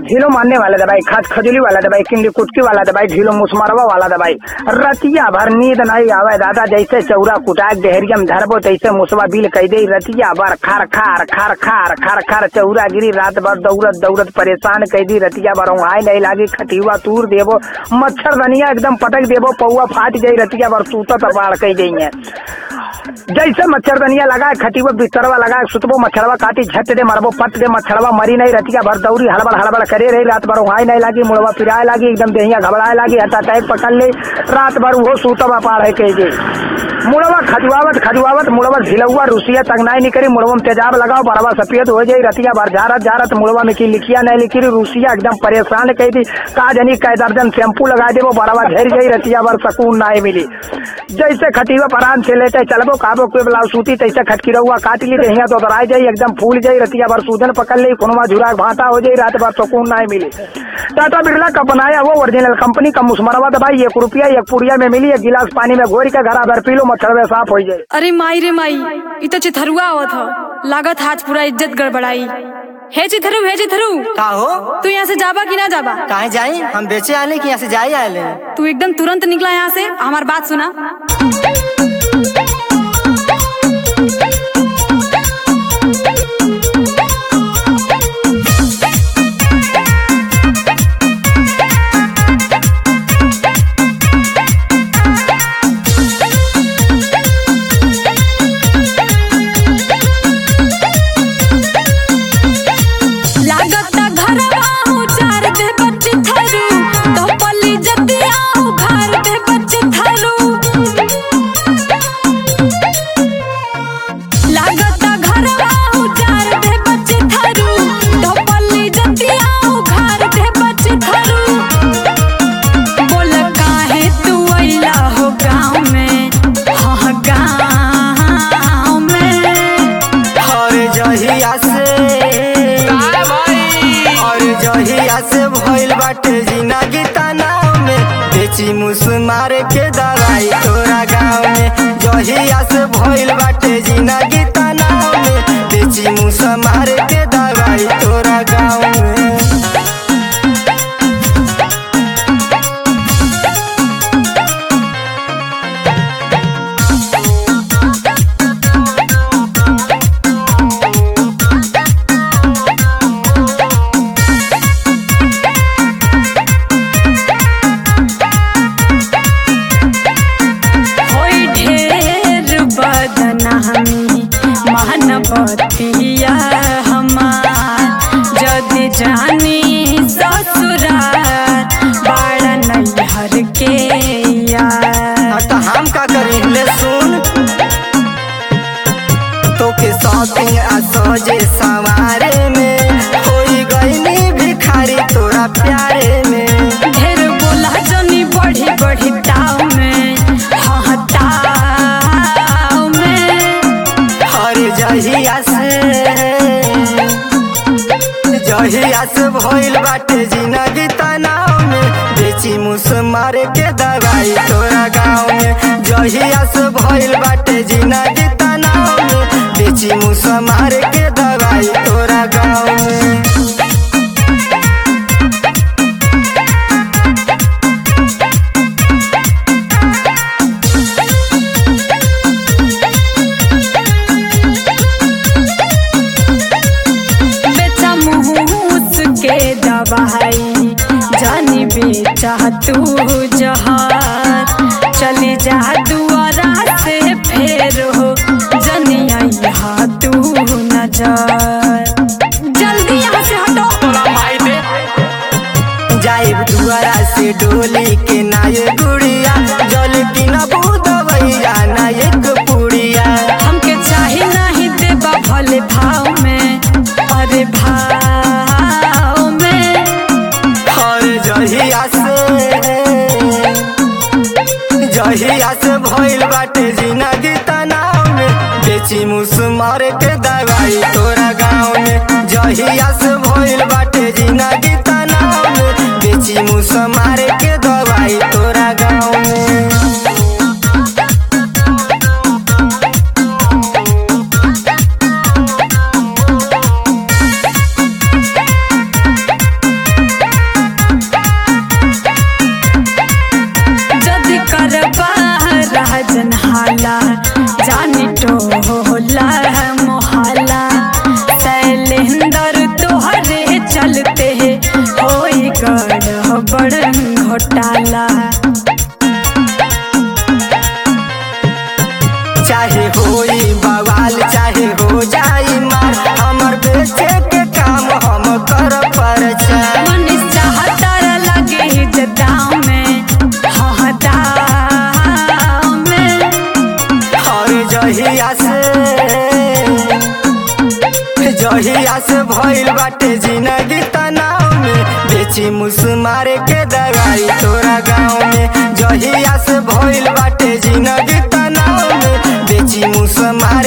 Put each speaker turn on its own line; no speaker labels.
ढीलो मारने वाला दवाई खाद खजूली वाला दवाई किंडी कुटकी वाला दवाई ढीलो मुसमरवा वाला दवाई रतिया भर नींद नहीं आवे दादा जैसे चौरा कुटाक डेहरियम धरबो तैसे मुसवा बिल कह दे रतिया भर खार खार खार खार खार खार चौरा गिरी रात भर दौड़त दौड़त परेशान कह दी रतिया भर उहाय नहीं लागी खटिवा तूर देबो मच्छर दनिया एकदम पटक देबो पौवा फाट जाई रतिया भर सूतत बाढ़ कह गई है जैसे मच्छरदनिया लगाए खटीबो बिस्तरवा लगाए सुतबो मच्छरवा काटी झट दे मरबो पट दे मच्छरवा मरी नहीं रतिया भर दौरी हड़बड़ हड़बड़ करे रही रात भर वहां नहीं लागी मुड़वा फिराए लागी एकदम देहिया घबराए लागी हटा अटैक पकड़ ले रात भर वो सूतवा पाड़ है कह मुड़वा खजुआवत खजुआवत मुड़वा झिलौआ रुसिया तंगनाई नहीं करी मुड़वा में तेजाब लगाओ बरवा सफेद हो जाई रतिया भर झारत झारत मुड़वा में की लिखिया नहीं लिखी रुसिया एकदम परेशान कही थी का जनी कै दर्जन शैम्पू लगा दे वो बरवा झर जाई रतिया भर सकून नहीं मिली जैसे खटीवा परान से लेते चलबो काबो कोई ब्लाउज सूती तैसे खटकी रहुआ काट ली देहिया तो दराई जाई एकदम फूल जाई रतिया भर सूजन पकड़ ली खुनवा झुरा भाटा हो जाई रात भर सुकून नहीं मिली टाटा बिरला का बनाया वो ओरिजिनल कंपनी का मुस्मरवा दवाई एक रुपया एक पुड़िया में मिली एक गिलास पानी में घोर के घरा भर पी लो मच्छर में साफ हो जाए
अरे माई रे माई इ तो चिथरुआ आवत ह लागत आज पूरा इज्जत गड़बड़ाई हे चिथरू हे चिथरू
का हो
तू यहाँ से जाबा कि ना जाबा
कहाँ जाई हम बेचे आले कि यहाँ से जाई आले
तू एकदम तुरंत निकला यहाँ से हमार बात सुना लागता घरवा उजार दे बच्चे थरू तो पली जतिया उघार दे बच्चे थरू लागता घरवा उजार दे बच्चे थरू तो पली जतिया उघार दे बच्चे थरू बोल काहे तू अइला हो गाँव में हाँ गाँव में
और जहिया से और जहिया से भइल बाटे जिंदगी तनाव में बेची मुस मार के दवाई तोरा गाँव में जहिया से भइल बाटे जिंदगी तनाव में बेची मुस मार के दवाई तोरा गाँव में
होई ढेर बदनामी महानवतिया हमार जदि जानी ससुरार बाड़ा नैहर के यार
हाँ तो हम का करी ले सुन तोके शॉपिंग आ सजे सवारे में होई गईनी भिखारी तोरा प्यारे में
ढेर बोला जनी बढ़ी बढ़ी ताव में हाँ ताव में
हर जहिया से जहिया से भइल बाटे जिंदगी तनाव में बेची मुस मारे के दवाई तोरा गाँव में जहिया से भइल बाटे जिंदगी तनाव में बेची मुस मारे के दवाई तोरा गाँव में
बेचा मुहूस के दवाई जानी बेचा तू जहार चली जा दुआरा से फेर हो जनिया यहाँ तू नजर जल्दी यहाँ से हटो
जाइब दुआरा से डोली के नाये गुड़िया जल की न दवैया ना एक पुड़िया
हमके चाहे नहीं देबा भले भाव में अरे भाव में
और जहिया से जहिया से भइल बाटे जिंदगी तनाव में बेची मुस मार के दवाई तोरा गाँव में जहिया से भइल बाटे जिंदगी तनाव में बेची मुस मार के दवाई तोरा गाँव में बेची मुस मारे के दवाई तोरा गाँव में जहिया से भइल बाटे जिंदगी तनाव में बेची मुस मारे